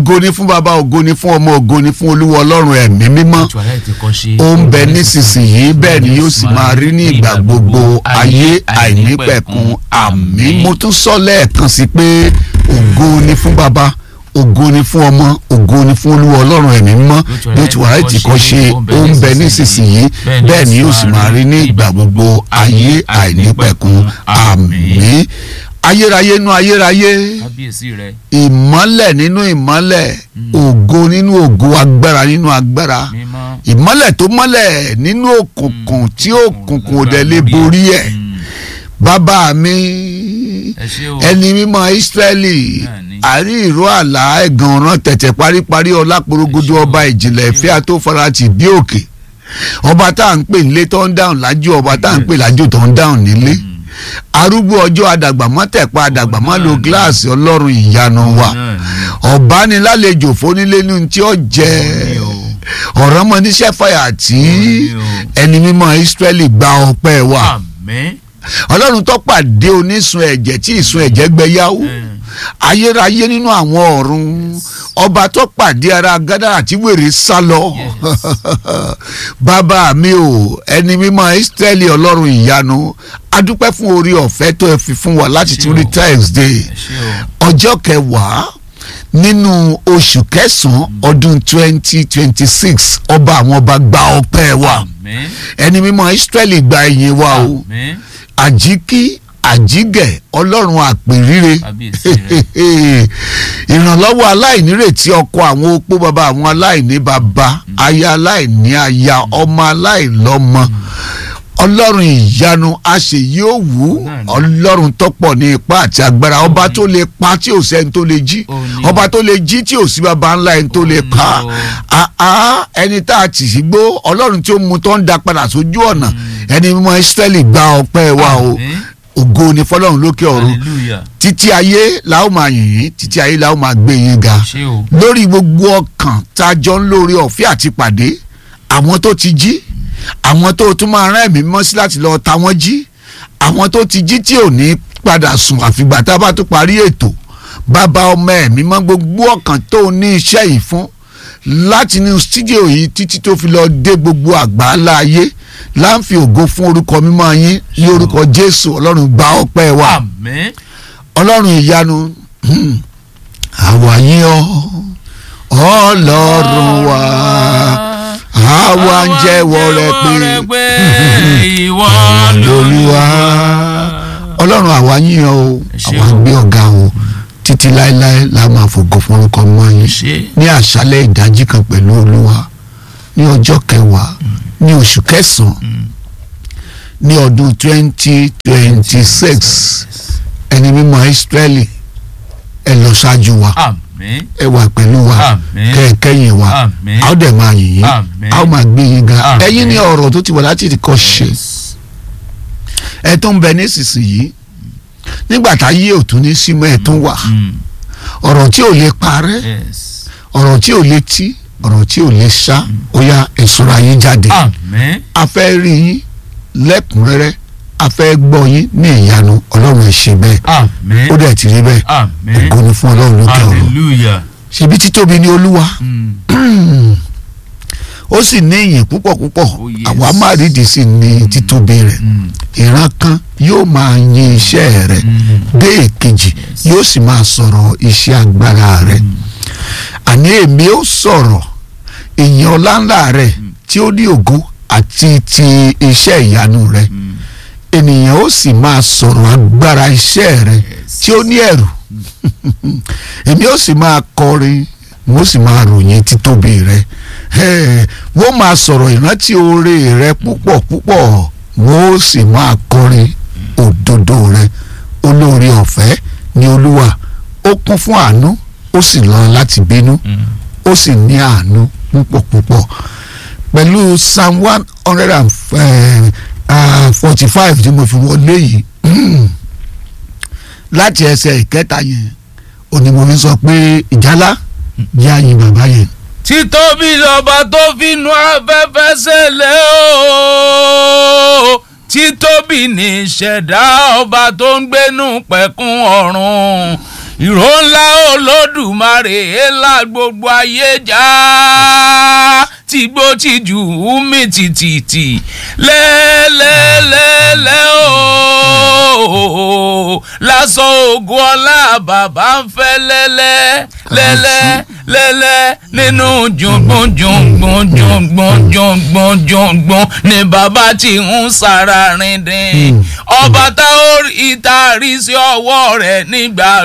ògo ni fún baba ògo ni fún ọmọ ògo ni fún olúwa ọlọ́run ẹ̀mí mímọ́ ètò àlàyé ti kọ́ ṣe. ó ń bẹ nísinsìnyí bẹ́ẹ̀ ni yóò sì máa rí ní ìgbà gbogbo ayé àìnípẹ̀kun àmín mo tún sọ lẹ́ẹ̀kan sí pé ògo ni fún baba ògo ni fún ọmọ ògo ni fún olúwa ọlọ́run ẹ̀mí mímọ́ yóò ti wàhálà tí kò ṣe ó ń bẹ nísinsìnyí bẹ́ẹ̀ ni yóò sì máa rí ní ìgbà gbogbo ayé àìnípẹ̀kun àmín ayérayé nú ayérayé kábíyèsí rẹ. ìmọ́lẹ̀ nínú ìmọ́lẹ̀ ògo nínú ògo agbára nínú agbára mímọ́. ìmọ́lẹ̀ tó mọ́lẹ̀ nínú òkùnkùn tí òkùnkùn ò dẹ̀ lè borí ẹ̀ Mm. bàbá mi ẹ ṣé o. ẹni mímọ́ Ísírẹ́lì Bẹ́ẹ̀ni. àrí ìró àlá ẹ̀gàn ọ̀ràn tẹ̀tẹ̀ paríparí ọláporogodo Ẹ ṣé o. ọba ìjìnlẹ̀ ìfẹ́ àtòfarati bí òkè ọba tá à ń pè nílé tó ń dáhùn lájú ọba tá à ń pè lájú tó ń dáhùn nílé arúgbó ọjọ́ adàgbàmọ́tẹ̀pá adàgbàmọ́lò Òun náà ni. gíláàsì ọlọ́run ìyanu wa náà ni. ọ̀bánilálejò fónílé ní tí ó jẹ Òun ni o. ọ̀rọ̀ mọ níṣẹ́ fàyà tí Òun ni o. ẹni mímọ́ Ísírẹ́lì gba ọpẹ́ wa àmín. ọlọ́run tó pàdé onísun ẹ̀jẹ̀ tí ìsun ẹ̀jẹ̀ gbẹ yáwó Mm. ayérayé nínú àwọn ọ̀run ọba tó pàdé ara gádàrà tí wèrè sá lọ bàbá mi o ẹni mímọ́ Ísírẹ́lì ọlọ́run ìyanu adúpẹ́ fún orí ọ̀fẹ́ tó ẹ fi fún wa láti tún rí Thursday ẹ ṣé o. ọjọ́ kẹwàá nínú oṣù kẹsàn-án ọdún twenty twenty six ọba àwọn ọba gba ọpẹ́ wa àmín. ẹni mímọ́ Ísírẹ́lì gba ìyìn wa o àmín. àjíkí àjígẹ̀ ọlọ́run àpèrire kábíyèsí rẹ. ìrànlọ́wọ́ aláìnírètí ọkọ àwọn opó bàbá àwọn aláìní bàbá aya aláìní aya ọmọ aláìlọ́mọ ọlọ́run ìyanu àṣeyí òwú Náà ni. ọlọ́run tọ́pọ̀ ní ipá àti agbára ọba tó lè pa tí ò sẹ́ni tó lè jí Ó ní. ọba tó lè jí tí ò sí bàbá ńlá ẹni tó lè Ó pa ní o. àá ẹni tá a tì sí gbó ọlọ́run tí ó mu tó ń da padà sójú ọ̀nà ẹni mímọ́ Ísírẹ́lì gba ọpẹ́ wa o Àmín. ògo ni fọlọ́run lókè ọ̀run hallelujah. títí ayé la ó máa yìn yín títí ayé la ó máa gbé yín ga ṣé o. lórí gbogbo ọkàn tá a jọ ń lórí ọ̀fẹ́ àti pàdé àwọn tó ti jí àwọn tó tún máa rán ẹ̀mí mọ́ sí láti lọ ta wọ́n jí àwọn tó ti jí tí ò ní padà sùn àfìgbà tá a bá tún parí ètò bàbá ọmọ ẹ̀mí mọ́ gbogbo ọkàn tó ní iṣẹ́ yìí fún láti inú stúdíò yìí títí tó fi lọ dé gbogbo àgbáńlá ayé láǹfi ògo fún orúkọ mímọ́ yín ní orúkọ Jésù Ọlọ́run gba ọpẹ́ wa àmín. ọlọ́run ìyanu hmm, àwa yìn ọ́ ọlọ́run wa àwa ń jẹ́wọ́ rẹ pé ìwọ lolúwa ọlọ́run àwa yìn ọ́ o Ẹ ṣé àwa o. gbé ọ̀gá o títí láéláé la máa fògo fún orúkọ mọ́ yín ṣe ní àṣálẹ́ ìdájí kan pẹ̀lú olúwa ní ọjọ́ kẹwàá ní oṣù kẹsàn-án ní ọdún twenty twenty six ẹni mímọ́ Ísírẹ́lì ẹ lọ ṣáájú wa àmín. ẹ wà pẹ̀lú wa Àmín. kẹ́ ẹ kẹ́yìn wa àmín. a ó dẹ̀ máa yìn yín Àmín. a ó máa gbé yín ga Àmín. ẹ̀yin ní ọ̀rọ̀ tó ti wà láti kọ́ ṣe ẹ tó ń bẹ nísinsìnyí nígbà tá yé òtún ní símọ́ ẹ tó wà Mm, ọ̀rọ̀ tí ò lè parẹ́ yes. ọ̀rọ̀ tí ò lè tí ọ̀rọ̀ tí ò lè ṣá ó yá ìṣúra yín jáde àmín. a fẹ́ rí yín lẹ́kùnrẹ́rẹ́ a fẹ́ gbọ́ yín ní ìyanu ọlọ́run ẹ̀ ṣe bẹ́ẹ̀ àmín. ó dẹ̀ ti rí bẹ́ẹ̀ àmín. ògo ni fún ọlọ́run lókè ọ̀run hallelujah. ṣebí títóbi ni olúwa Mm, ó sì ní ìyìn púpọ̀ púpọ̀ Oh, yes. àwa má rídìí sí ní títóbi rẹ̀ mm, ìran kan yóò máa yin iṣẹ́ rẹ̀ mm. dé èkejì Yes. yóò sì máa sọ̀rọ̀ iṣẹ́ agbára rẹ̀ àní èmi ó sọ̀rọ̀ ìyìn ọláńlá rẹ̀ tí ó ní ògo àti ti iṣẹ́ ìyanu rẹ̀ Mm, ènìyàn ó sì máa sọ̀rọ̀ agbára iṣẹ́ rẹ̀ yes. tí ó ní ẹ̀rù èmi ó sì máa kọrin mo sì máa ròyìn títóbi rẹ̀ Eh, wọ́n máa sọ̀rọ̀ ìrántí oore rẹ̀ púpọ̀ púpọ̀ wọ́n ó sì máa kọrin òdodo rẹ̀ olóore ọ̀fẹ́ ni olúwa ó kún fún àánú ó sì lọ láti bínú Mm, ó sì ní àánú púpọ̀ púpọ̀ pẹ̀lú psalm one hundred and forty five tí mo fi wọlé yìí láti ẹsẹ̀ ìkẹta yẹn òní mo fi sọ pé ìjálá jẹ́ àyìn bàbá yẹn títóbi lọ́ba tó finú afẹ́fẹ́ ṣẹlẹ̀ o títóbi ní ìṣẹ̀dá ọba tó ń gbénú pẹ̀kun ọ̀run ìró ńlá olódùmarè ńlá gbogbo ayé já tìgbó tìjú mi tìtìtì lẹ́lẹ́lẹ́lẹ́ ooo lásán ògùn ọlá bàbá ń fẹ́ lẹ́lẹ́ lẹ́lẹ́ lẹ́lẹ́ nínú jùngbùn jùngbùn jùngbùn jùngbùn jùngbùn ni bàbá ti ń sára rìn dín ọba tá ó rí ìtarí sí ọwọ́ rẹ̀ nígbà